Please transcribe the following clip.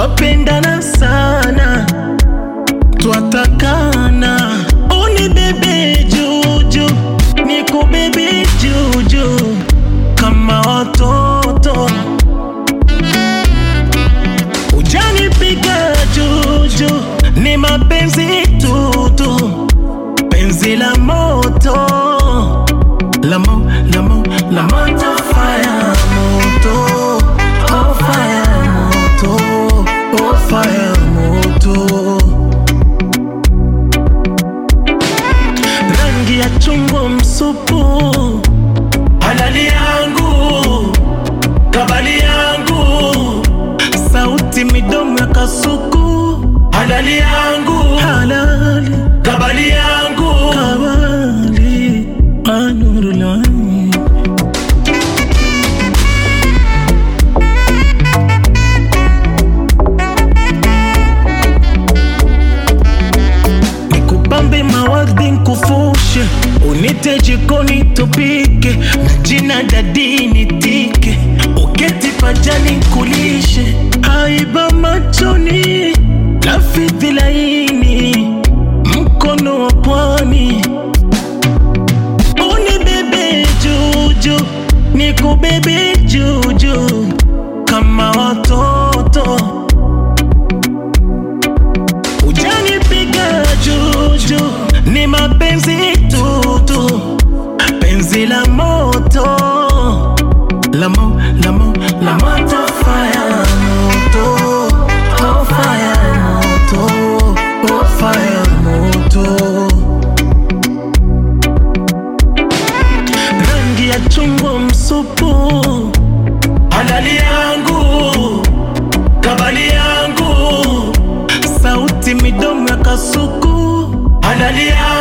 twapendana sana, twatakana, unibebe juju, nikubebe juju kama watoto, ujanipiga juju, ni mapenzi tutu, penzi la moto la mo, la mo, la moto fire moto oh fire moto oh fire moto rangi ya chungwa msupu halali yangu kabali yangu sauti midomo ya kasuku halali yangu halali kabali yangu kabali anurulani nikupambe mawadhi nkufushe unite jikoni tupike na jina dadi nitike uketi pajani kulishe haiba machoni lafidhi laini mkono wa pwani unibebe juju nikubebe juju kama watoto ujanipiga juju ni mapenzi tutu penzi la moto la mo, la mo, la moto fire moto oh fire moto oh fire moto rangi ya chungwa msupu halali yangu kabali yangu sauti midomo ya kasuku halali yangu